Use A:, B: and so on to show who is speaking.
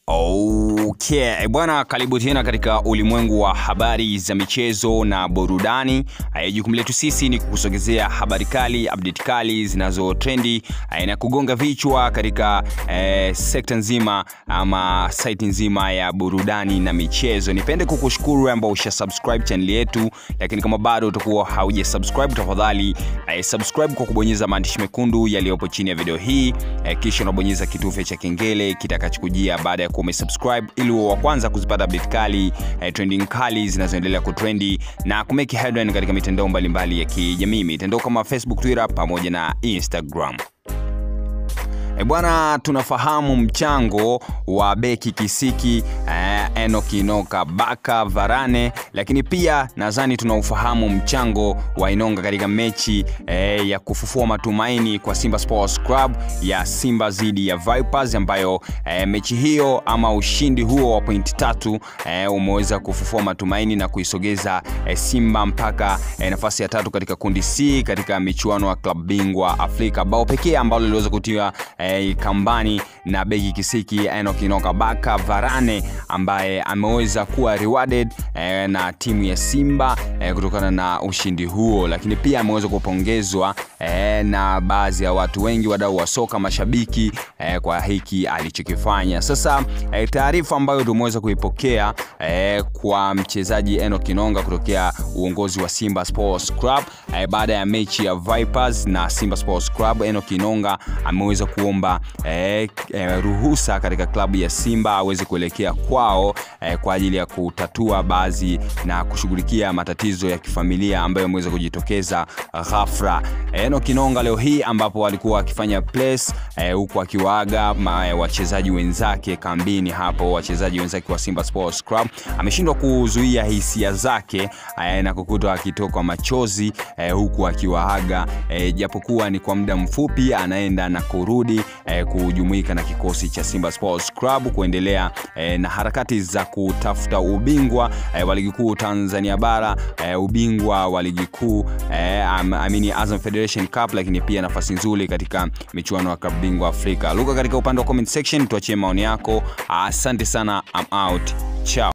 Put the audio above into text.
A: Okay. Bwana, karibu tena katika ulimwengu wa habari za michezo na burudani. Eh, Jukumu letu sisi ni kukusogezea habari kali, update kali zinazotrendi eh, na kugonga vichwa katika eh, sekta nzima ama site nzima ya burudani na michezo. Nipende kukushukuru ambao usha subscribe channel yetu, lakini kama bado utakuwa hauja subscribe, tafadhali eh, subscribe kwa kubonyeza maandishi mekundu yaliyopo chini ya video hii eh, kisha unabonyeza kitufe cha kengele kitakachokujia baada ya kuwa umesubscribe ili uwe wa kwanza kuzipata update kali eh, trending kali zinazoendelea kutrendi na kumeki headline katika mitandao mbalimbali ya kijamii mitandao kama Facebook, Twitter pamoja na Instagram. E bwana, tunafahamu mchango wa beki kisiki eh, Enock Inoka Baka Varane, lakini pia nadhani tunaufahamu mchango wa Inonga katika mechi eh, ya kufufua matumaini kwa Simba Sports Club ya Simba dhidi ya Vipers, ambayo eh, mechi hiyo ama ushindi huo wa pointi tatu eh, umeweza kufufua matumaini na kuisogeza eh, Simba mpaka eh, nafasi ya tatu katika kundi C katika michuano ya klabu bingwa Afrika, bao pekee ambalo liliweza kutiwa eh, kambani na beki kisiki Enock Inoka Baka Varane ambaye ameweza kuwa rewarded eh, na timu ya Simba eh, kutokana na ushindi huo, lakini pia ameweza kupongezwa eh, na baadhi ya watu wengi, wadau wa soka, mashabiki eh, kwa hiki alichokifanya. Sasa eh, taarifa ambayo tumeweza kuipokea eh, kwa mchezaji Enock Inonga kutokea uongozi wa Simba Sports Club eh, baada ya mechi ya Vipers na Simba Sports Club, Enock Inonga ameweza kuomba eh, eh, ruhusa katika klabu ya Simba aweze kuelekea kwao eh, kwa ajili ya kutatua baadhi na kushughulikia matatizo ya kifamilia ambayo yameweza kujitokeza ghafla. Enock Inonga leo hii ambapo alikuwa akifanya press eh, huku akiwaaga ma- eh, wachezaji wenzake kambini hapo, wachezaji wenzake wa Simba Sports Club, ameshindwa kuzuia hisia zake eh, na kukutwa akitokwa machozi eh, huku akiwaaga eh, japokuwa ni kwa muda mfupi, anaenda na kurudi eh, kujumuika na kikosi cha Simba Sports Club kuendelea eh, na harakati za kutafuta ubingwa eh, wa ligi kuu Tanzania bara eh, ubingwa wa ligi kuu eh, am- amini Azam Federation Cup, lakini pia nafasi nzuri katika michuano ya klabu bingwa Afrika. Luka katika upande wa comment section, tuachie maoni yako. Asante sana, I'm out. Ciao.